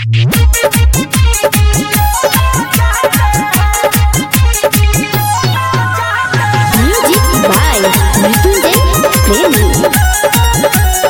Music by Mrityunjay Premi.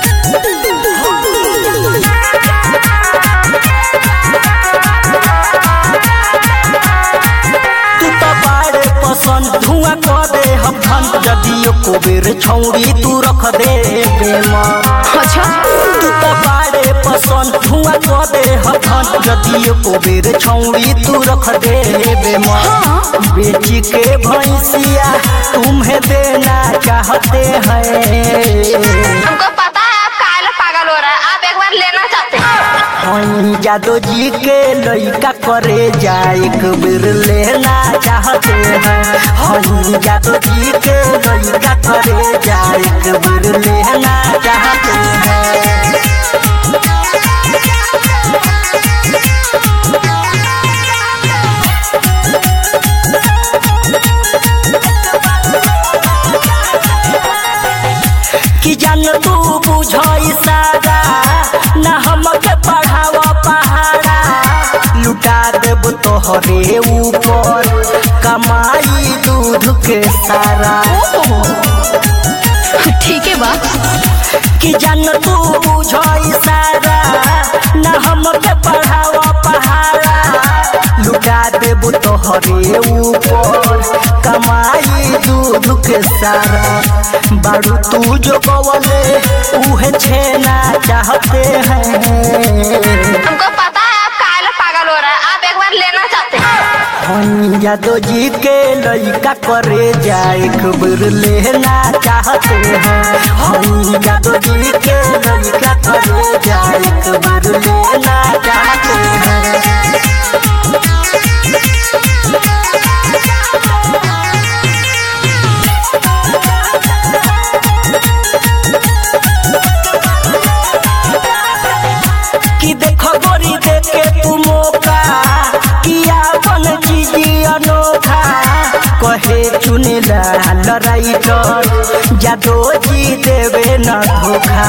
तू तो बाड़े पसंद धुआं कर दे हम धन जदियो को बेर छौड़ी तू रख दे बेमन अच्छा तू तो बाड़े पसंद धुआं कर दे हम धन जदियो को बेर छौड़ी तू रख दे बेमन बेची के भैंसिया तुम्हें देना चाहते हैं हमको पता है आप काहे पागल हो रहा है आप एक बार लेना चाहते हैं हम जादो जी के लइका करे जा एक बेर लेना चाहते हैं हम जादो जी के लइका करे जा एक बेर लेना चाहते हैं कि जान तू बुझ सारा न हमके पढ़ाव पहाड़ा लुटा देब तोहरे ऊपर कमाई दूध के सारा ठीक है बा कि जान तू बुझ सारा न हमके पढ़ाव पहाड़ा लुटा देब तोहरे ऊपर कमाई दूध के सारा बारू तू जो कवले उहे छेना चाहते हैं हमको पता है आप काहे पागल हो रहा है आप एक बार लेना चाहते हैं हम यादव जी के लइका करे जा एक बेर लेना चाहते हैं हम यादव जी के लइका करे जा एक बेर लेना चाहते हैं कि देखो गोरी देखे तू मौका किया बन चीजी अनोखा कहे चुनिला लड़ाई कर जादो जी देवे न धोखा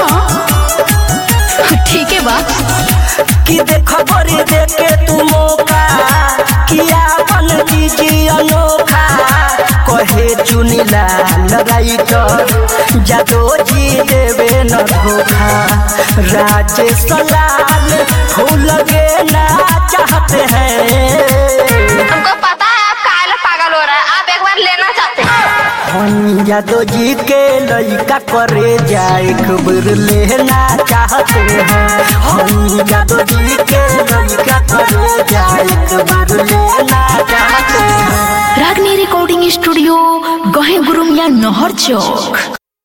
ठीक है बा कि देखो गोरी देखे तू मौका किया बन चीजी अनोखा कहे चुनिला लड़ाई कर जादो जी देवे न धोखा राजेश लाल फूल लगे ना चाहते हैं हमको पता है आप काहे पागल हो रहा है आप एक बार लेना चाहते हैं हम यादव जी के लइका करे जा एक बेर लेना चाहते हैं हम यादव जी के लइका करे जा एक बेर लेना चाहते हैं रागनी रिकॉर्डिंग स्टूडियो गहे गुरुमिया नहर चौक